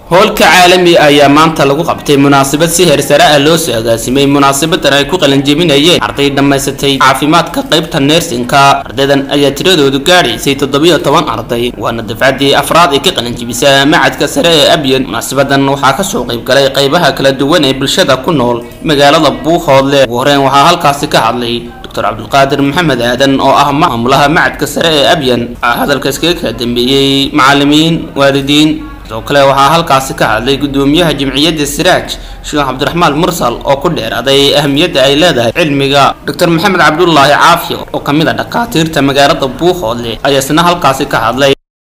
hoolka caalami ayaa maanta lagu qabtay munaasabad si heersare ah loo soo agaasimay munaasabadan ay ku qalanjebinayeen arday dhammaysatay caafimaadka qaybta neersinka ardaydan ayaa tiradoodu gaadhaysay toddobiyo toban arday waana dafcaddii afraad ay ka qalanjebisa macadka sare ee abyan munaasabadan waxaa kasoo qayb galay qaybaha kala duwan ee bulshada ku nool magaalada buuhoodle ugu horeen waxaa halkaasi ka hadlay dr cabdulqaadir maxamed aadan oo ah maamulaha macadka sare ee abyan waxaa hadalka iskaga kala dambeeyey macalimiin waalidiin sidoo kale waxaa halkaasi ka hadlay gudoomiyaha jimciyadda siraaj sheekh cabdiraxmaan mursal oo ku dheeraday ahamiyadda ay leedahay cilmiga dr maxamed cabdulaahi caafi oo kamid a dhakhaatiirta magaalada buuhoodle ayaa isna halkaasi ka hadlay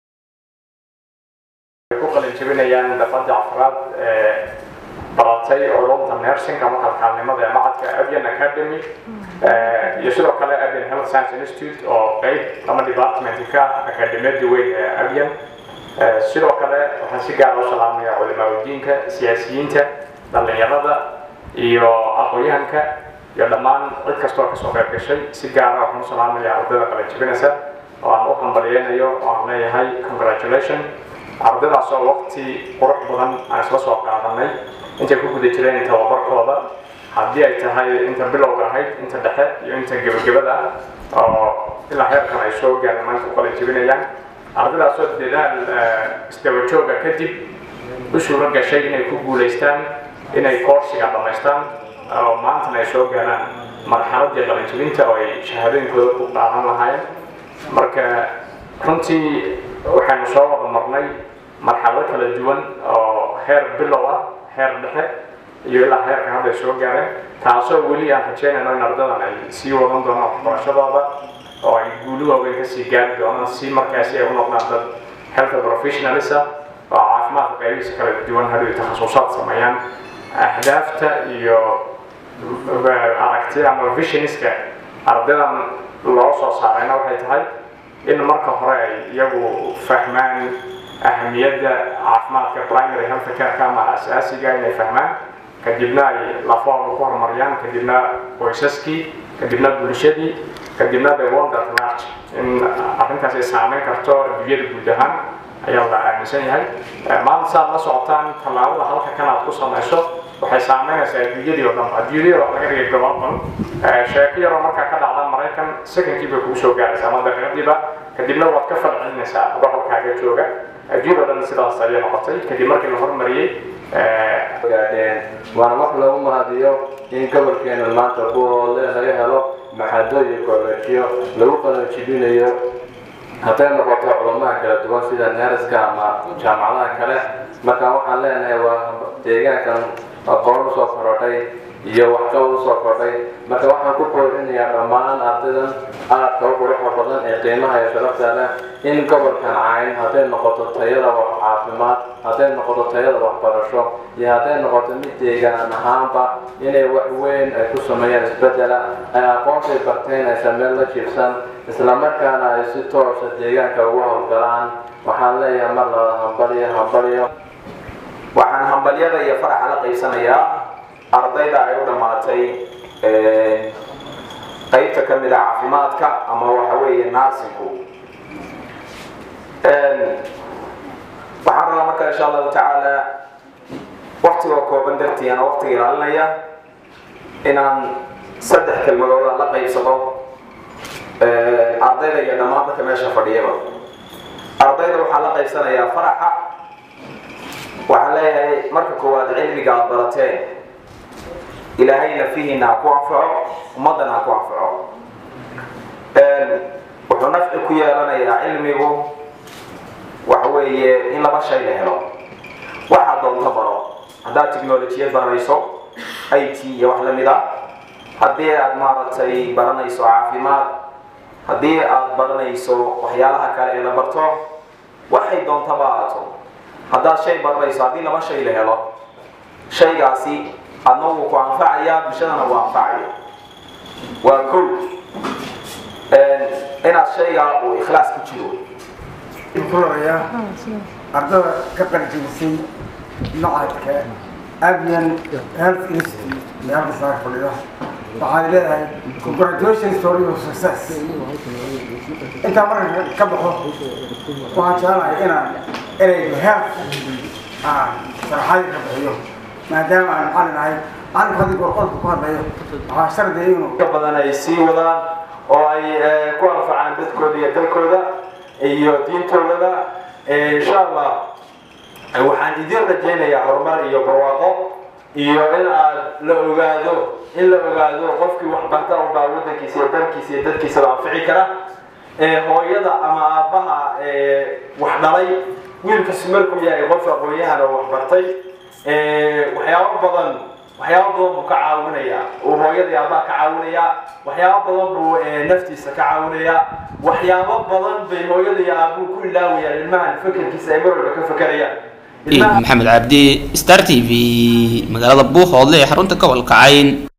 ku qalinjebinayaan dafadii afraad ee baratay culumta nursing ama kalkaalnimada ee macadka avian academy iyo sidoo kale avian health science institute oo qeyb ama department ka akademiyada weyn ee avian sidoo kale waxaan si gaar u salaamaya culimaadudiinka siyaasiyiinta dhallinyarada iyo aqoon-yahanka iyo dhammaan cid kastoo kasoo qayb gashay si gaara waxaan u salaamaya ardayda qalinjebinaysa oo aan u hambalyeynayo oo aan leeyahay congratulation ardaydaas oo waqti qurux badan aan isla soo qaadanay intay ku guda jireen tababarkooda haddii ay tahay inta bilowga ahayd inta dhexe iyo inta gebagabada ah oo ilaa heerkan ay soo gaareen maanta u qalinjebinayaan ardaydaasoo dadaal isdaba jooga kadib u suuro gashay inay ku guulaystaan inay koorsiga dhammaystaan oo maantana ay soo gaaraan marxaladii qalinjebinta oo ay shahaadooyinkooda ku qaadan lahaayeen marka runtii waxaynu soo wada marnay marxalado kala duwan oo heer bilow ah heer dhexe iyo ilaa heerka hadda ay soo gaareen taasoo weli aan rajeynayno in ardadan ay sii wadan doonaan waxbarashadooda oo ay guuli waaweyn kasii gaari doonaan si markaasi ay u noqdaan dad health professionals ah oo caafimaadka qaybihiisa kala duwan hadhow takhasusaad sameeyaan ahdaafta iyo aragtida ama visioniska ardaydan loo soo saarayna waxay tahay in marka hore ay iyagu fahmaan ahamiyadda caafimaadka primary health care ama asaasiga inay fahmaan kadibna ay lafahooda ku horumariyaan kadibna qoysaskii kadibna bulshadii kadibna the world at large in arrintaas ay saameyn karto adduunyada guud ahaan ayaa la aaminsan yahay maanta saad la socotaan tallaabada halka kan aad ku samayso waxay saameynaysaa adduunyadii oo dhan adduunyadii oo laga dhigay global sheeko yaroo markaa ka dhacda maraykan secondkii bay kugu soo gaaraysaa ama daqiiqadiiba kadibna waad ka falcelinaysaa adoo halkaaga jooga adduunyada oo dhan sidaas ayay noqotay kadib markii la hormariyey gaadheen waana wax lagu mahadiyo in gobolkeena maanta buoole laga helo maxadooyin koolejiyo lagu qalajibinayo hadday noqoto culamaha kala duwan sida neeriska ama jaamacadaha kale marka waxaan leenahay waa deegaankan aqoon usoo korodhay iyo waxqabad usoo kordhay marka waxaan ku koorinayaa dhammaan ardaydan aadka u quruxda badan ee qiimaha iyo sharafta leh in gobolkan cayn hadday noqoto tayada wax caafimaad hadday noqoto tayada waxbarasho iyo hadday noqoto mid deegaan ahaanba inay wax weyn ay ku sameeyaan isbedela ay aqoontay barteen aysan meel la jiibsan islamarkaana ay si toosa deegaanka ugu howlgalaan waxaan leeyahay mar laba hambaliyo hambaliyo waxaan hambalyada iyo faraxa la qaybsanayaa ardayda ay u dhammaatay qaybta ka mid a caafimaadka ama waxa weeye narsinku waxaan rabaa marka insha allahu tacaala waktigoo kooban dartiiana waktiga ilaalinaya inaan saddex kelmadooda la qaybsado ardayda iyo dhammaan dadka meesha fadhiyaba ardayda waxaan la qaybsanayaa faraxa waxaan leeyahay marka koowaad cilmiga aad barateen ilaahayna fihiina ha ku anfaco ummaddana ha ku anfaco wuxuu nafci ku yeelanayaa cilmigu waxa weeye in laba shay la helo waxaad doonto baro haddaad technolojiyad baranayso i t iyo wax lamid a haddii aad maaragtay baranayso caafimaad haddii aad baranayso waxyaalaha kale ee la barto waxay doontaba aato haddaad shay baranayso haddii laba shay la helo shaygaasi adna wuu ku anfacayaa bulshadana wuu anfacayo waa kow inaad shaygaa uu ikhlaas ku jiro kuloya ardada ka qaljibisay macadka avian health institute ee halka saaka fadhida waxaan leedahay congratulation story of success intaa marka ka baxo waxaan jecelahay inaan ereyga health aan sharaxaadii ka bixiyo maadaama aan macallin ahay macallinku haddii gorqolka ku hadlayo waxaa shardiya inuu ka badan ay sii wadaan oo ay ku anfacaan dadkooda iyo dalkooda iyo diintoodaba insha allah waxaan idin rajaynayaa horumar iyo barwaaqo iyo in aad la ogaado in la ogaado qofkii waxbarta unbaa waddankiisa iyo dalkiisa iyo dadkiisaba anfici kara hooyada ama aabbaha wax dhalay wiilkaasi markuu yahay qof aqoon-yahan oo waxbartay waxyaabo badan waxyaabo badan buu ka caawinayaa uu hooyada iyo aabbaha ka caawinayaa waxyaabo badan buu naftiisa ka caawinayaa waxyaabo badan bay hooyada iyo aabbuhu ku ilaawayaan ilmahan fekerkiisa ay mar walba ka fekerayaan maxamed cabdi star t v magaalada buuhoodle ee xarunta gobolka cayn